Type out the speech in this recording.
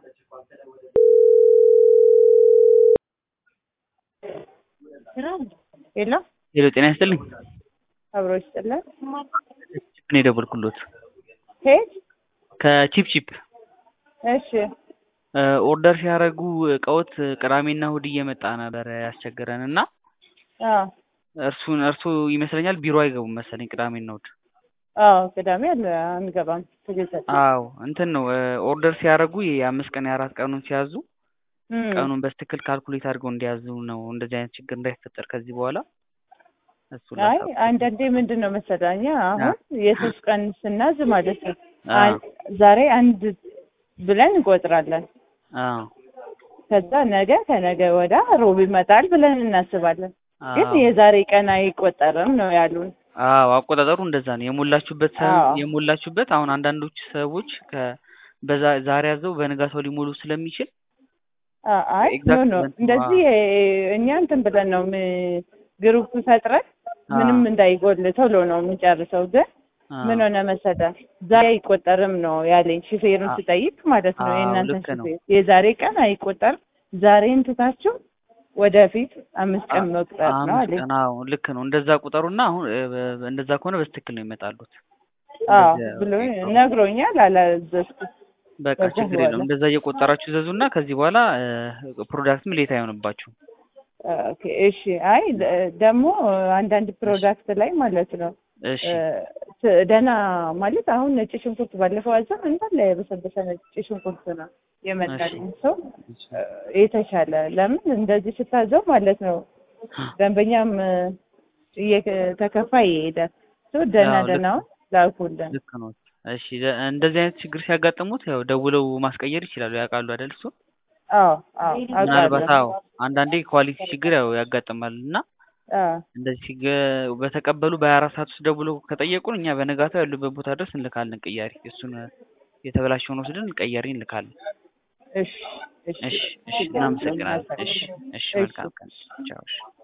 ሄሎ ሄሎ ጤና ይስጥልኝ። አብሮ ይስጥልን። ቺፕ ነው የደወልኩሎት ኬት? ከቺፕ ቺፕ እሺ ኦርደር ሲያደርጉ እቃዎት ቅዳሜና እሑድ እየመጣ ነበር ያስቸገረን እና አዎ እርሱን እርሱ ይመስለኛል ቢሮ አይገቡም መሰለኝ ቅዳሜና እሑድ። አዎ ቅዳሜ አለ አንገባም። ትግል አዎ እንትን ነው ኦርደር ሲያደርጉ የአምስት ቀን የአራት ቀኑን ሲያዙ ቀኑን በስትክክል ካልኩሌት አድርገው እንዲያዙ ነው እንደዚህ አይነት ችግር እንዳይፈጠር ከዚህ በኋላ እሱ አይ አንዳንዴ ምንድን ነው መሰለህ እኛ አሁን የሶስት ቀን ስናዝ ማለት ነው አን- ዛሬ አንድ ብለን እንቆጥራለን። አዎ ከዛ ነገ ከነገ ወዳ ሮብ ይመጣል ብለን እናስባለን። ግን አዎ የዛሬ ቀን አይቆጠርም ነው ያሉን። አዎ አቆጣጠሩ እንደዛ ነው። የሞላችሁበት ሰ- አዎ። የሞላችሁበት አሁን አንዳንዶች ሰዎች ከ በዛ- ዛሬ ያዘው በንጋታው ሊሞሉ ስለሚችል አ- አይ ኖ ኤግዛክት ኖ እንትን እንደዚህ እኛ እንትን ብለን ነው ም- ግሩፕ ፈጥረን ምንም እንዳይጎል ቶሎ ነው የምንጨርሰው። ግን አዎ ምን ሆነ መሰለህ ዛሬ አይቆጠርም ነው ያለኝ ሹፌሩን አ- ስጠይቅ ማለት ነው አዎ የእናንተን ልክ ነው። ሹፌር የዛሬ ቀን አይቆጠርም ዛሬን ትታችሁ ወደፊት አምስት ቀን መቁጠር ነው አምስት አለኝ። ቀን አዎ ልክ ነው። እንደዛ ቁጠሩና አሁን እ፣ በ- እንደዛ ከሆነ በስትክክል ነው ይመጣሉት። አዎ እንደዚያ ብሎ ይቆጠሩ። ነግሮኛል። አላዘዝኩም። በቃ ከዛ ችግር በኋላ የለውም። እንደዛ እየቆጠራችሁ ዘዙና ከዚህ በኋላ እ፣ ፕሮዳክትም ሌት አይሆንባችሁም። ኦኬ እሺ። አይ ደ- ደግሞ አንዳንድ ፕሮዳክት ላይ ማለት ነው እሺ እ፣ ት- ደህና ማለት አሁን ነጭ ሽንኩርት ባለፈው አዘን እንዳለ የበሰበሰ ነጭ ሽንኩርት ነው የመጣልኝ ሰው እ፣ የተሻለ ለምን እንደዚህ ስታዘው ማለት ነው ደንበኛም እ፣ እየተከፋ ይሄዳል። ሰው ደህና አዎ ልክ ደህናውን ላኩልን። ልክ ነው። እሺ ደ- እንደዚህ አይነት ችግር ሲያጋጥሙት ያው ደውለው ማስቀየር ይችላሉ። ያውቃሉ አይደል? እሱ አዎ አዎ ምናልባት አውቃለሁ። አዎ አንዳንዴ ኳሊቲ ችግር ያው ያጋጥማል እና አዎ እንደዚህ ሲገ- በተቀበሉ በሀያ አራት ሰዓት ውስጥ ደውለው ከጠየቁን እኛ በነጋታው ያሉበት ቦታ ድረስ እንልካለን ቅያሪ። እሱን የተበላሸውን ወስደን ቀያሪ እንልካለን። እሺ እሺ እሺ እሺ እናመሰግናለን። እሺ እሺ መልካም ቀን። ቻው እሺ